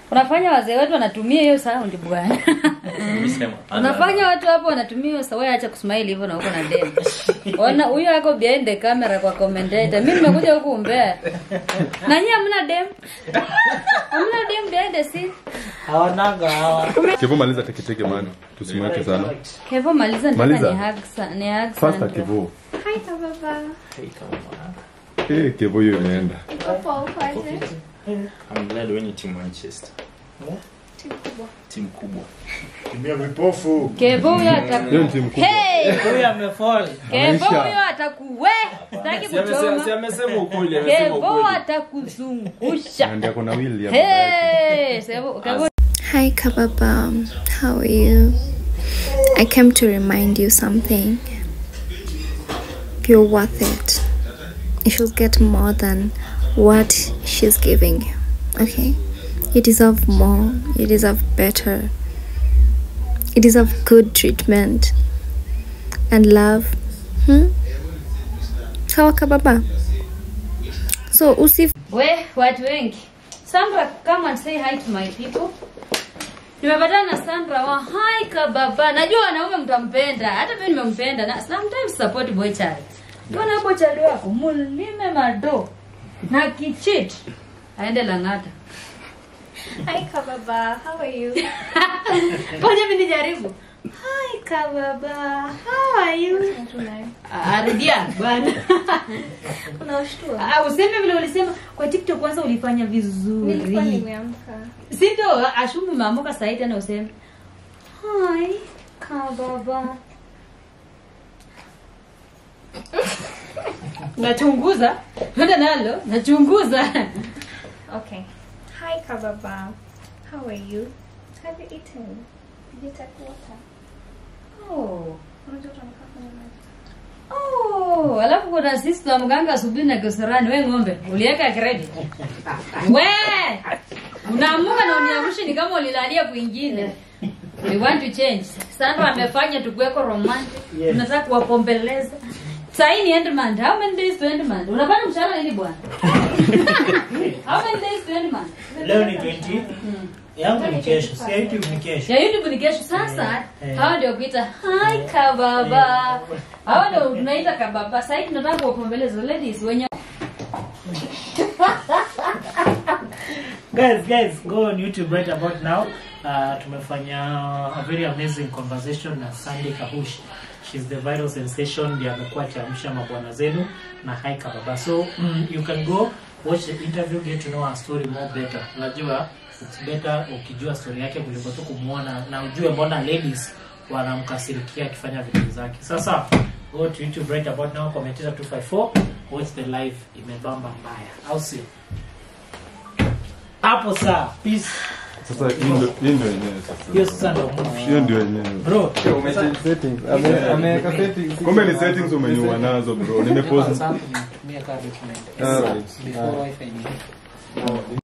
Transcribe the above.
unafanya wazee wetu wanatumia hiyo sound bwana Nilisema. unafanya watu hapo wanatumia hiyo sawa acha kusmile hivyo na uko na dem ona huyo ako behind the camera kwa commentator mimi nimekuja huku umbea na nyinyi hamna dem hamna dem behind the scene hawanaga hawa Kevo maliza teketeke man. Tusimweke sana. Kevo maliza nataka Maliza. ni hug sa- ni hug Faster sana. Kevo. Hi, Kababa. Eh, Kevo hiyo imeenda. Iko poa kwaje? I'm glad when you team Manchester. Timu kubwa. Timu kubwa. Tumia vipofu. Kevo huyo ataku Hiyo ni timu kubwa. Hey! huyu amefall Kevo Ameisha. huyo atakuwe sitaki Si amesema si kuchoma amesema ukweli, amesema Kevo ukweli. atakuzungusha Na ndio kuna William. Hey! Kevo Kevo Hi, Kababa. How are you? I came to remind you something. You're worth it. You should get more than what she's giving you. Okay? You deserve more. You deserve better. You deserve good treatment and love. Hmm? Sawa, Kababa. So, usif we watu wengi sandra come and say hi to my people nimepatana na sandra wa hi kababa najua wanaume mtampenda hata mimi nimempenda na sometimes support boy child kiona hapo child wako mulime mado na kichit aende lang'ata Hi, Kababa. How are you? ngoja mimi nijaribu hi kababa how are you Ah, rudia bwana Unashtua? Ah, useme vile ulisema kwa tiktok kwanza ulifanya vizuri Nilikuwa nimeamka. si ndo ashumu umeamuka sahii tena useme hi kababa nachunguza enda nalo nachunguza Okay. Hi, Kababa. How are you? Have you eaten? Did you take water? oh. Unajua tunakaa kwenye maji. Oh, alafu kuna sisi wa mganga asubuhi na kiserani we ng'ombe uliweka credit we unaamuka na uniamshe ni kama ulilalia kwingine we want to change sandra amefanya tukuweko romantic Yes. tunataka kuwapombeleza sahii ni end month how many days to end month unapata mshahara lini bwana how many days to end month leo ni 20 yangu ni kesho si ya youtube ni kesho ya youtube ni kesho sasa Eh. hawa ndio kuita hi kababa hawa ndio tunaita kababa sahii tunataka kuwapombeleza ladies wenye guys guys go on youtube right about now uh, tumefanya a very amazing conversation na sandy kahush She's the viral sensation ndiye amekuwa akiamsha mabwana zenu na hi kababa so mm, you can go watch the interview get to know her story more better unajua it's better ukijua story yake kuliko tu kumwona na ujue mbona ladies wanamkasirikia akifanya vitu zake sasa go to youtube right about now commentator 254 watch the live imebamba mbaya au sio hapo saa peace Sasa hii ndio hii ndio yenyewe hiyo sasa. sasa ndo movie Hiyo ndio yenyewe. bro Ameweka settings. Kumbe ni settings umenyua nazo bro. Nimepost. Sasa nimetumia kaa document Alright. before wifi ni